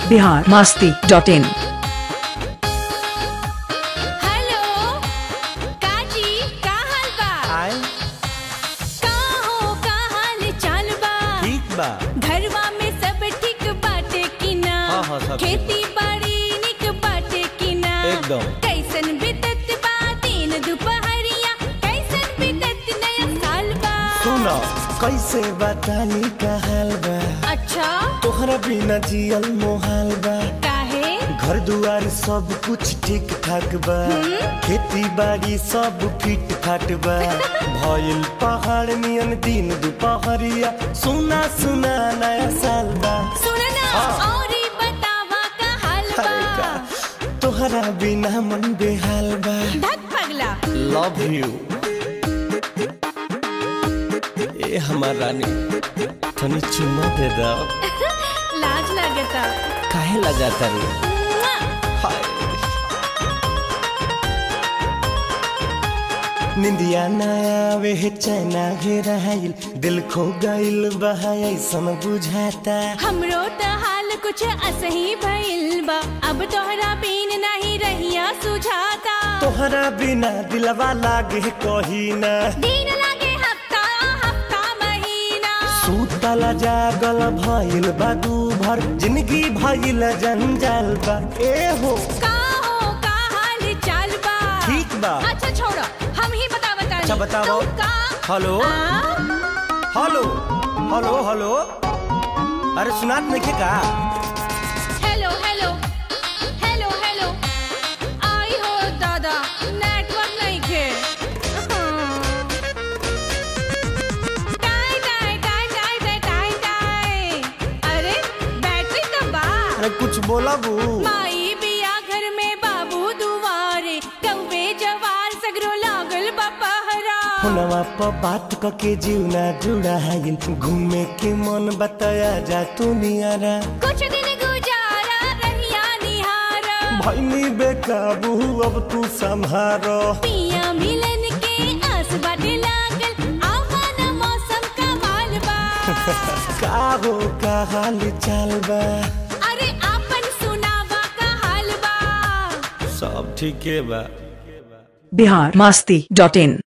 Bihar Masti dot in hello काजी का हाल बा आए का हो का हाल चाल बा ठीक बा घरवा में सब ठीक बाटे कि ना हाँ, हाँ, सब ठीक। खेती बाड़ी निक बाटे कि ना एकदम। कैसन बीतत बा दिन दुपहरिया कैसन बीतत नया साल बा सुनो कैसे बतानी का हाल बा अच्छा तोहरा बिना जियल मोहाल बा काहे घर दुआर सब कुछ ठीक ठाक बा खेती बाड़ी सब फिट फाट बा भइल पहाड़ नियन दिन दुपहरिया सुना सुना नया साल बा सुन ना हाँ। और बतावा का हाल अरे बा का तोहरा बिना मन बेहाल बा धक पगला लव यू ए हमार रानी तनी चुम्मा दे दो लाज लगता काहे लगाता रे मुआ। हाय निंदिया ना आवे है चैना घेराइल दिल खो गइल बहाय ऐसन बुझाता हमरो त हाल कुछ असही भइल बा अब तोहरा बिन नहीं रहिया सुझाता तोहरा बिना दिलवा लागे कही ना दिन लागे हफ्ता हफ्ता महीना सूतला जागल भइल बा दू भर जिंदगी भइल जंजाल बा ए हो का हो का हाल चाल बा ठीक बा। अच्छा छोड़ो हम ही बता बता अच्छा, बताओ। का हेलो आ? हेलो हेलो हेलो अरे सुनात नहीं का हेलो हेलो हेलो हेलो आई हो दादा नेटवर्क नहीं खे टाई टाई टाई टाई टाई टाई टाई अरे बैटरी तो बा अरे कुछ बोला बू माई बिया घर में बाबू दुआरे कौवे जवार सगरो लागल बपहरा फोनवा पर बात क के जीवना जुड़ाइल घूमे के मन बताया जा तू नियारा कुछ दिन गुजारा रहिया निहारा भैनी बेकाबू अब तू संभारो पिया मिलन के आस बाटे लागल आवान मौसम का माल बा का हो का हाल चाल बा अरे आपन सुनावा का हाल बा सब ठीके बा बिहार मस्ती डॉट इन